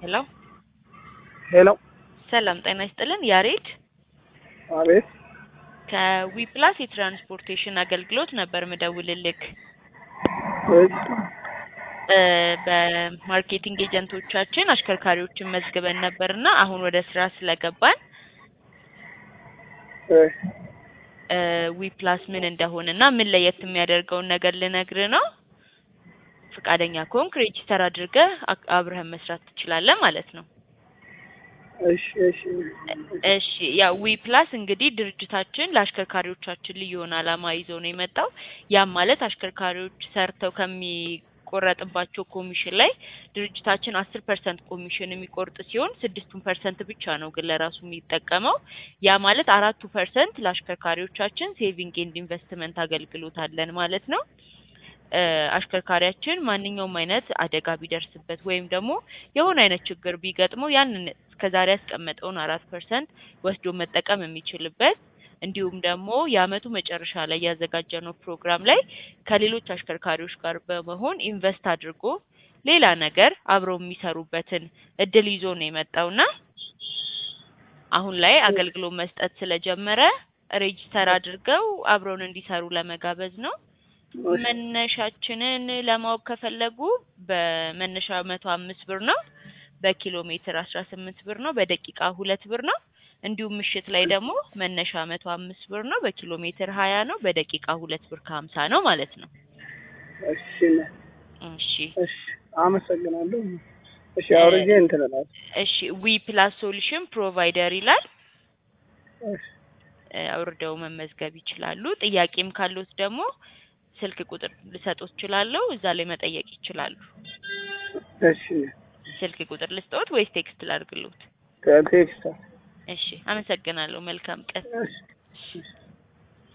ሄሎ ሄሎ ሰላም ጤና ይስጥልን። ያሬድ አቤት ከዊፕላስ የትራንስፖርቴሽን አገልግሎት ነበር ምደውልልክ። እሺ እ በማርኬቲንግ ኤጀንቶቻችን አሽከርካሪዎችን መዝግበን ነበርና አሁን ወደ ስራ ስለገባን እ እ ዊፕላስ ምን እንደሆነና ምን ለየት የሚያደርገውን ነገር ልነግር ነው። ፈቃደኛ ከሆንክ ሬጂስተር አድርገህ አክ- አብረህን መስራት ትችላለህ ማለት ነው። እሺ እሺ እሺ ያው ዊ ፕላስ እንግዲህ ድርጅታችን ለአሽከርካሪዎቻችን ልዩ የሆነ ዓላማ ይዞ ነው የመጣው። ያም ማለት አሽከርካሪዎች ሰርተው ከሚቆረጥባቸው ኮሚሽን ላይ ድርጅታችን አስር ፐርሰንት ኮሚሽን የሚቆርጥ ሲሆን ስድስቱን ፐርሰንት ብቻ ነው ግን ለራሱ የሚጠቀመው። ያ ማለት አራቱ ፐርሰንት ለአሽከርካሪዎቻችን ሴቪንግ ኤንድ ኢንቨስትመንት አገልግሎት አለን ማለት ነው። እ አሽከርካሪያችን ማንኛውም አይነት አደጋ ቢደርስበት ወይም ደግሞ የሆነ አይነት ችግር ቢገጥመው ያንን እስከዛሬ ያስቀመጠውን አራት ፐርሰንት ወስዶ መጠቀም የሚችልበት እንዲሁም ደግሞ የአመቱ መጨረሻ ላይ ያዘጋጀነው ፕሮግራም ላይ ከሌሎች አሽከርካሪዎች ጋር በመሆን ኢንቨስት አድርጎ ሌላ ነገር አብረው የሚሰሩበትን እድል ይዞ ነው የመጣውና አሁን ላይ አገልግሎት መስጠት ስለጀመረ ሬጂስተር አድርገው አብረውን እንዲሰሩ ለመጋበዝ ነው። መነሻችንን ለማወቅ ከፈለጉ በመነሻ መቶ አምስት ብር ነው። በኪሎ ሜትር አስራ ስምንት ብር ነው። በደቂቃ ሁለት ብር ነው። እንዲሁም ምሽት ላይ ደግሞ መነሻ መቶ አምስት ብር ነው። በኪሎ ሜትር ሀያ ነው። በደቂቃ ሁለት ብር ከሀምሳ ነው ማለት ነው። እሺ እሺ እሺ አመሰግናለሁ። እሺ አውርጄ እንትን እላለሁ። እሺ ዊ ፕላስ ሶሉሽን ፕሮቫይደር ይላል። እሺ እ አውርደው መመዝገብ ይችላሉ። ጥያቄም ካሉት ደግሞ ስልክ ቁጥር ልሰጦት እችላለሁ። እዛ ላይ መጠየቅ ይችላሉ። እሺ ስልክ ቁጥር ልስጠዎት ወይስ ቴክስት ላድርግልዎት? ቴክስት እሺ አመሰግናለሁ። መልካም ቀን። እሺ